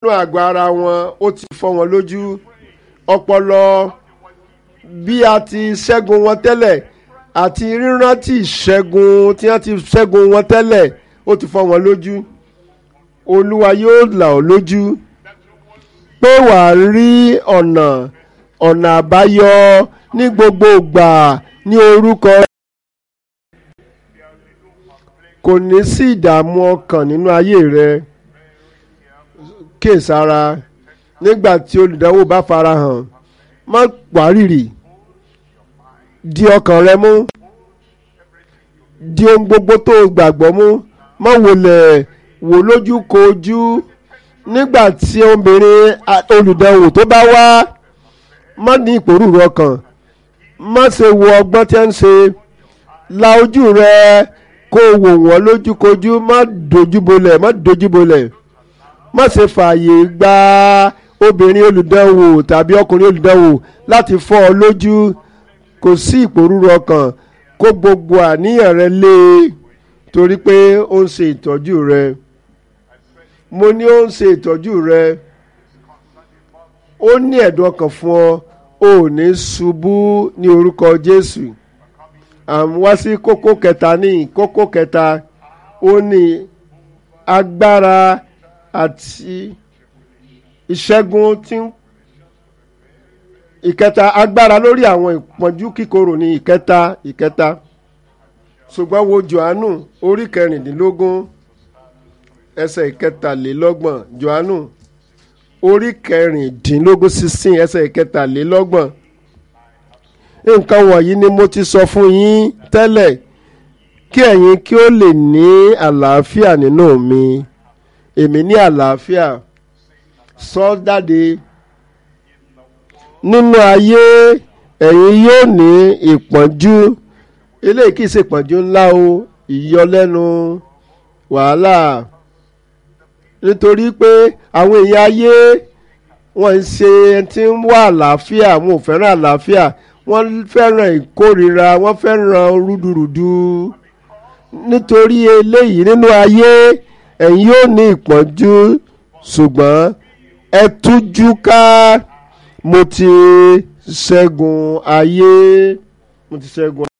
nínú àgọ́ ara wọn ó ti fọ́ wọn lójú ọpọlọ bí a ti ṣẹ́gun wọn tẹ́lẹ̀ àti rírántí ìṣẹ́gun tí wọ́n ti ṣẹ́gun wọn tẹ́lẹ̀ ó ti fọ́ wọn lójú olúwa yóò là ọ́ lójú pé wàá rí ọ̀nà ọ̀nà àbáyọ ní gbogbo ìgbà ní orúkọ kò ní sí ìdààmú ọkàn nínú ayé rẹ kíyèsára nígbà tí olùdánwò bá farahàn má wárìrì di ọkàn rẹ mú di ohun gbogbo tó o gbàgbọ́ mú má wòlẹ̀ wò lójú kojú nígbà tí obìnrin olùdánwò tó bá wá má ní ìpòrúurú ọkàn má ṣe wo ọgbọ́n tí ń ṣe la ojú rẹ kó o wò wọ́n lójúkojú má dojúbolẹ̀ má dojúbolẹ̀ má ṣe fààyè gba obìnrin olùdánwò tàbí ọkùnrin olùdánwò láti fọ́ ọ lójú kò sí ìpòrúurú ọkàn kó gbogbo àníyàn rẹ lé e torí pé ó ń ṣe ìtọ́jú rẹ mo ní ó ń ṣe ìtọ́jú rẹ ó ní ẹ̀dùn ọkàn fún ọ ò ní ṣubú ní orúkọ Jésù àmú wá sí kókó kẹta ní kókó kẹta ó ní agbára àti ìṣẹ́gun tí ń ìkẹta agbára lórí àwọn ìpọ́njú kíkorò ní ìkẹta ìkẹta ṣùgbọ́n wo Jòhánù orí kẹrìndínlógún ẹsẹ̀ ìkẹtàlélọ́gbọ̀n Jòhánù orí kẹrìndínlógún sixteen ẹsẹ̀ ìkẹtàlélọ́gbọ̀n nǹkan wọ̀nyí ni mo ti sọ fún yín tẹ́lẹ̀ kí ẹ̀yin kí ó lè ní àlàáfíà nínú mi èmi ní àlàáfíà sọ jáde nínú ayé ẹ̀yin yóò ní ìpọ́njú eléyìí kìí ṣe ìpọ́njú ńlá o ìyọlẹ́nu wàhálà nítorí pé àwọn èèyàn ayé wọ́n ń ṣe ẹni tí ń wá àlàáfíà wọn ò fẹ́ràn àlàáfíà wọ́n fẹ́ràn ìkórìíra wọ́n fẹ́ràn rúdurùdu nítorí eléyìí nínú ayé ẹ̀yin yóò ní ìpọ́njú ṣùgbọ́n ẹ tújú ká mo ti ṣẹ́gun ayé mo ti ṣẹ́gun.